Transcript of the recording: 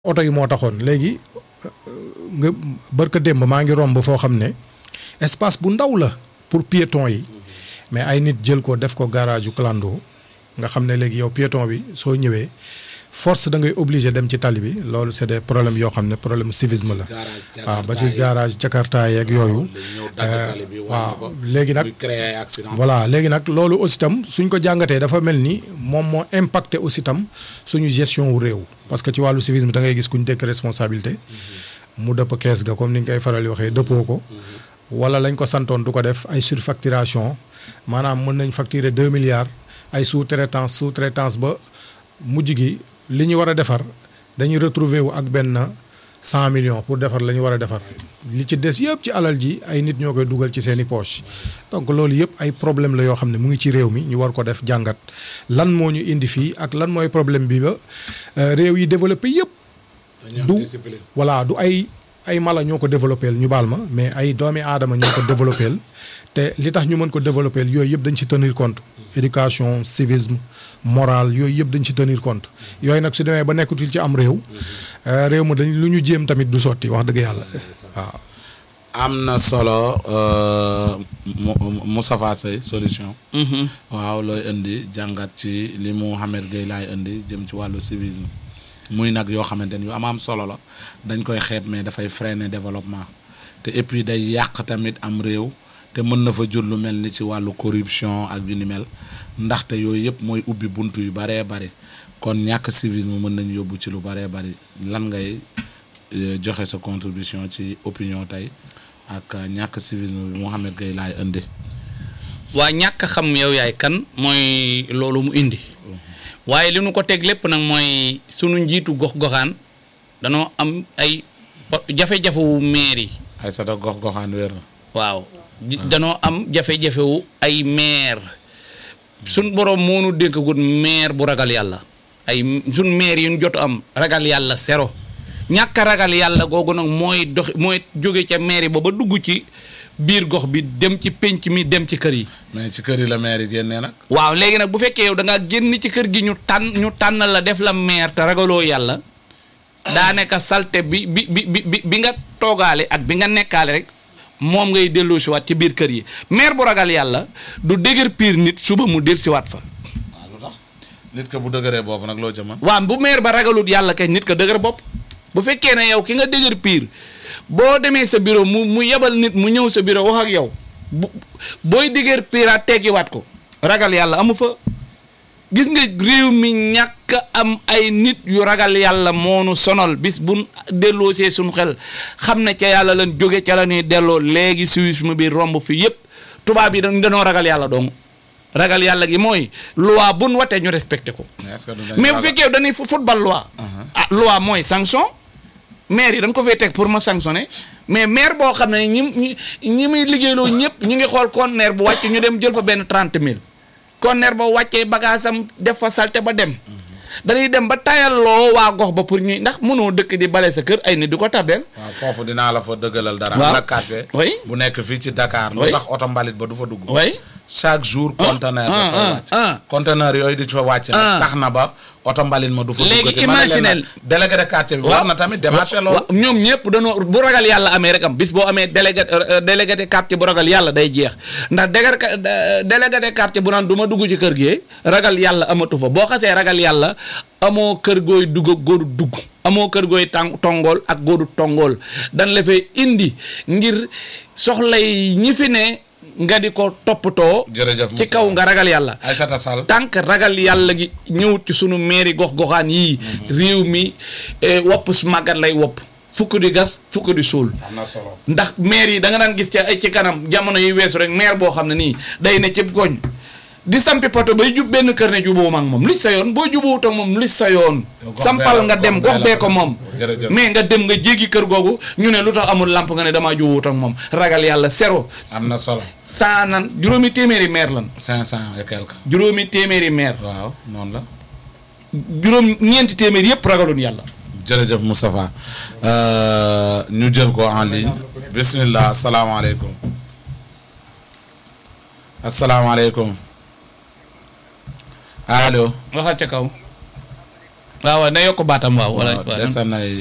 oto yi moo taxoon léegi nga barka démb maa ngi romb foo xam ne espace bu ndaw la pour piéton yi mais ay nit jël ko def ko garage yu clando nga xam ne léegi yow piéton bi soo ñëwee force da ngay obligé dem ci tali bi loolu c'est des problèmes yoo xam ne problème civisme la waaw ba ci garage jakarta yeeg yooyu waaw léegi nag voilà léegi nag loolu aussi tam suñ ko jàngatee dafa mel ni moom moo impacté aussi tam suñu gestion wu réew parce que ci wàllu civisme da ngay gis kuñ dékk responsabilité mu dëpp kees ga comme ni nga koy faral di waxee dëppoo ko wala lañ ko santoon du ko def ay surfacturation maanaam mën nañ facturer deux milliards ay sous-traitance sous-traitance ba mujj gi li ñu war a defar dañuy retrouver wu ak benn cent millions pour defar la ñu war a defar li ci des yëpp ci alal ji ay nit ñoo koy dugal ci seeni poche donc loolu yëpp ay problème la yoo xam ne mu ngi ci réew mi ñu war ko def jàngat lan moo ñu indi fii ak lan mooy problème bi ba réew yi développé yëpp du voilà du ay ay mala ñoo ko développé ñu baal ma mais ay doomi aadama ñoo ko développé te li tax ñu mën ko développé yooyu yëpp dañ ci tenir compte éducation civisme moral yooyu yëpp dañ ci tenir compte yooyu nag su demee ba nekkutul ci am réew réew ma dañ lu ñu jéem tamit du sotti wax dëgg yàlla waaw. am na solo Moustapha Seye solution. waaw looy indi jàngat ci li Mouhamed Gueye laay indi jëm ci wàllu civisme. muy nag yoo xamante ni yu am am solo la dañ koy xeeb mais dafay freiner développement te et puis day yàq tamit am réew te mën na fa jur lu mel ni ci wàllu corruption ak yu ni mel ndaxte yooyu yëpp mooy ubbi bunt yu baree bari kon ñàkk civisme mën nañu yóbbu ci lu baree bari lan ngay joxe sa contribution ci opinion tey ak ñàkk civisme bi Mouhamed Gueye laay indi. waa ñàkk xam yow yaay kan mooy loolu mu indi. waaye li nu ko teg lépp nag mooy sunu njiitu gox-goxaan danoo am ay jafe-jafewu maire yi. ay sa gox-goxaan wér na. waaw danoo am jafe-jafewu ay maire sun borom moo nu dénkagul maire bu ragal yàlla ay sun maire yi ñu jot am ragal yàlla zéro ñàkk ragal yàlla googu nag mooy dox mooy jóge ca maire ba ba dugg ci biir gox bi dem ci penc mi dem ci kër yi. mais ci kër yi la maire yi génnee nag. waaw léegi nag bu fekkee yow da ngaa génn ci kër gi ñu tànn ñu tànn la def la maire te ragaloo yàlla daa nekk salte bi bi bi bi bi nga toogaale ak bi nga nekkaale rek moom ngay delloo si waat ci biir kër yi maire bu ragal yàlla du dëgër piir nit suba mu del si waat fa. waaw lu tax nit ka bu dëgëree bopp nag loo ca mën. waaw bu maire ba ragalut yàlla kay nit ka dëgër bopp bu fekkee ne yow ki nga dëgër piir boo demee sa bureau mu mu yebal nit mu ñëw sa bureau wax ak yow bu booy dëgër piiraat teggiwaat ko ragal yàlla amu fa gis nga réew mi ñàkk am ay nit yu ragal yàlla moonu sonal bis bu delloo see suñu xel xam ne ca yàlla lan jóge ca la ñuy delloo léegi civisme bi romb fi yépp tubaab yi dañ dañoo ragal yàlla dong ragal yàlla gi mooy loi buñ watee ñu respecté ko mais bu fekkee dañuy football loi ah loi mooy sanction maire yi dañ ko fay teg pour ma sanctionner mais maire boo xam ne ñi ñi ñi muy liggéeyloo ñëpp ñu ngi xool conteneur bu wàcc ñu dem jël fa benn trente mille conteneur ba wàccee bagage am def fa salte ba dem dañuy dem ba tayalloo waa gox ba pour ñuy ndax mënoo dëkk di bale sa kër ay nit di ko tabeel waaw foofu dinaa la fa dëggalal dara. waaw am na quartier oui bu nekk fii ci Dakar. lu Oui. tax oto mbalit ba du fa dugg. oui chaque jour conteneur ah, dafa ah, wàcc. ah. conteneur yooyu di fa wàcc. Ah. nag tax na ba oto mbalit ma du fa Léegi duggati. ma ne leen imaginel. nag délégué de quartier bi war na tamit démarché loolu. waaw ñoom ñëpp dañoo bu ragal yàlla amee rek am bis boo amee délégué euh, délégué de quartier bu ragal yàlla day jeex ndax délégué délégué de quartier bu naan du ma dugg ci kër gi ragal yàlla amatu fa boo xasee ragal yàlla amoo kër gooy dugg ak góoru dugg amoo kër gooy tàng tongool ak góoru tongool dan la fay indi ngir soxlay ñi fi ne nga di ko toppatoo jërëjëf ci kaw nga ragal yàlla Aïssata Sall. tànk ragal yàlla gi ñëwut ci sunu mairie gox-goxaan yii réew mi eh, wopp su màggat lay wopp fukk di gas fukk di suul am na solo. ndax maire yi da nga daan gis ci ay ci kanam jamono yi weesu rek maire boo xam ne nii day ne ci goñ di sampi poto bay jub benn kër ne juboo ak moom lu sa yoon boo juboowut ak moom lu sa yoon Yow gox sampal bee la- nga dem gox bee gox la bee ko ko moom jërëjëf. mais nga dem nga jéggi kër googu ñu ne lu tax amul lamp nga ne damaa juboowut ak moom ragal yàlla zéro am na solo. saa nan juróomi téeméeri maire lan cinq cent et quelque. juróomi téeméeri maire waaw noonu la. juróom ñeenti téeméer yëpp ragaloon yàlla jërëjëf Moustapha Euh, ñu jël ko en ligne bismillah asalaamaaleykum asalaamaaleykum allo waxal ca kaw waaw waaw na yokk baatam waaw. wala waaw des na ay